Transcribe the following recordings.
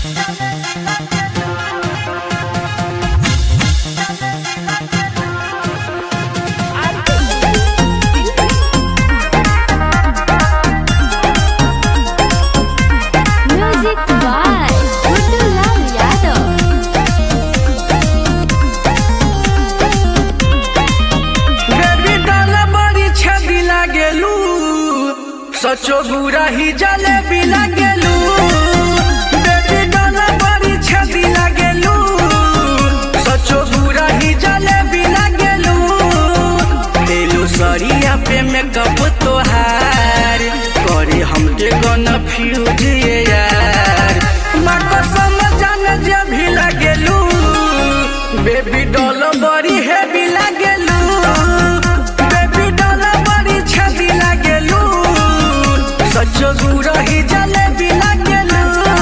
Music by Gudulal Yadav. Baby doll बड़ी छबी लागेलू सचो बुरा ही जलेबी लागेलू बेबी डाला बड़ी छबी लागेलू सचो बुरा ही जलेबी लागेलू लेलू सरिया पे मेकअप तोहार करे हमके गन फ्यूज ये यार माँ कसम जाने जे भी लागेलू बेबी डॉल बड़ी हेवी लागेलू बेबी डॉल बड़ी छबी लागेलू सचो गुरा ही जलेबी लागेलू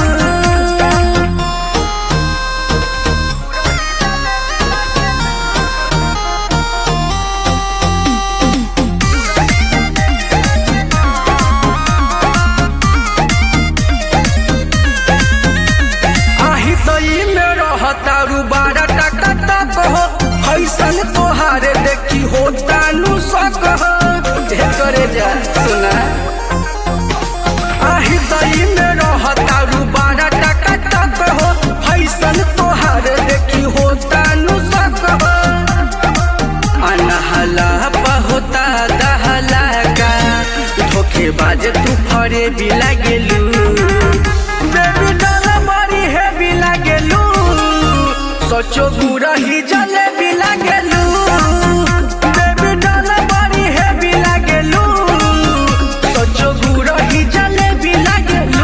आही तई में रहतारू बारह टका तक हो फैसन तोहारे देखी हो तानू सक हो जे करे जा सुना आही तई में रहतारू बारह टका तक हो फैसन तोहारे देखी हो तानू सक हो अनहला होता दहला का धोखेबाज तू फरे भी लागेलू बेबी डाला मारी है भी लागेलू सोचो बुरा ही जले भी लागेलू बेबी डाला मारी है भी लागेलू सोचो बुरा ही जले भी लागेलू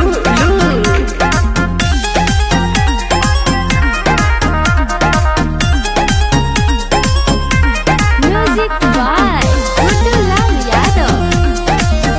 Music by Gudulal Yadav.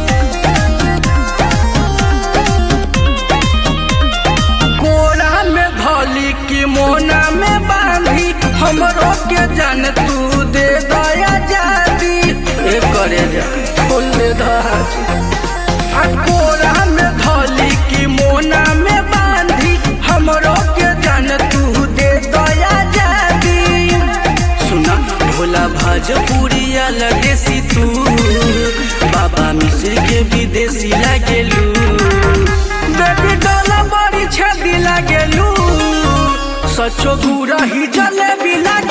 कोरा में धोली की मोना में बांधी हमरो के जान तू दे दया जादी ए करे जा फूल दे दाजी आ कोरा में धोली की मोना में बांधी हमरो के जान तू दे दया जादी सुना भोला भोजपुरी देसी तू बाबा मिश्र के विदेशी लागेलू बेबी डोला बड़ी छदी लागेलू सचो गुरा ही जलेबी लागे